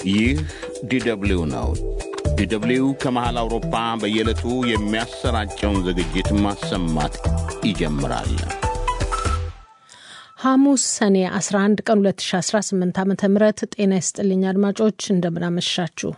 ይህ ዲደብሊው ነው። ዲደብሊው ከመሃል አውሮፓ በየዕለቱ የሚያሰራጨውን ዝግጅት ማሰማት ይጀምራል። ሐሙስ ሰኔ 11 ቀን 2018 ዓ ም ጤና ይስጥልኝ አድማጮች፣ እንደምናመሻችሁ።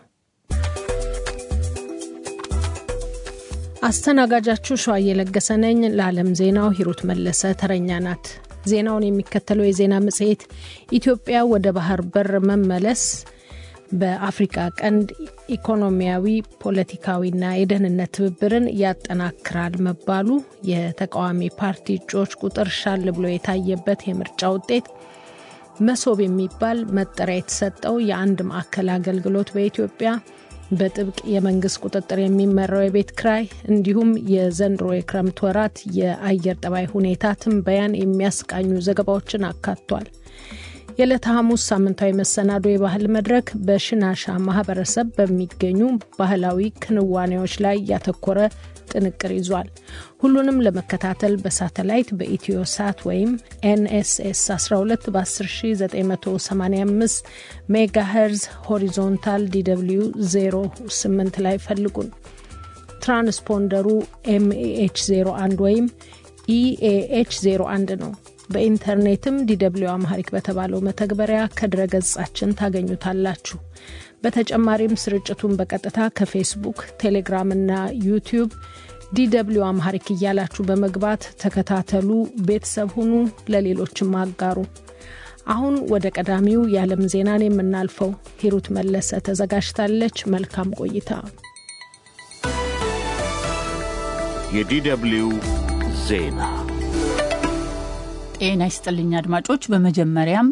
አስተናጋጃችሁ ሸዋ እየለገሰ ነኝ። ለዓለም ዜናው ሂሩት መለሰ ተረኛ ናት። ዜናውን የሚከተለው የዜና መጽሔት ኢትዮጵያ ወደ ባህር በር መመለስ በአፍሪካ ቀንድ ኢኮኖሚያዊ፣ ፖለቲካዊና የደህንነት ትብብርን ያጠናክራል መባሉ፣ የተቃዋሚ ፓርቲ እጩዎች ቁጥር ሻል ብሎ የታየበት የምርጫ ውጤት፣ መሶብ የሚባል መጠሪያ የተሰጠው የአንድ ማዕከል አገልግሎት በኢትዮጵያ በጥብቅ የመንግስት ቁጥጥር የሚመራው የቤት ክራይ እንዲሁም የዘንድሮ የክረምት ወራት የአየር ጠባይ ሁኔታ ትንበያን የሚያስቃኙ ዘገባዎችን አካቷል። የዕለተ ሐሙስ ሳምንታዊ መሰናዶ የባህል መድረክ በሽናሻ ማህበረሰብ በሚገኙ ባህላዊ ክንዋኔዎች ላይ ያተኮረ ጥንቅር ይዟል። ሁሉንም ለመከታተል በሳተላይት በኢትዮ ሳት ወይም ኤንኤስኤስ 12 በ10985 ሜጋ ሄርዝ ሆሪዞንታል ዲw 08 ላይ ፈልጉን። ትራንስፖንደሩ ኤምኤኤች 01 ወይም ኢኤኤች 01 ነው። በኢንተርኔትም ዲደብሊው አምሃሪክ በተባለው መተግበሪያ ከድረገጻችን ታገኙታላችሁ። በተጨማሪም ስርጭቱን በቀጥታ ከፌስቡክ፣ ቴሌግራም እና ዩቲዩብ ዲደብሊው አምሃሪክ እያላችሁ በመግባት ተከታተሉ፣ ቤተሰብ ሁኑ፣ ለሌሎችም አጋሩ። አሁን ወደ ቀዳሚው የዓለም ዜናን የምናልፈው ሂሩት መለሰ ተዘጋጅታለች። መልካም ቆይታ። የዲደብሊው ዜና ጤና ይስጥልኝ አድማጮች። በመጀመሪያም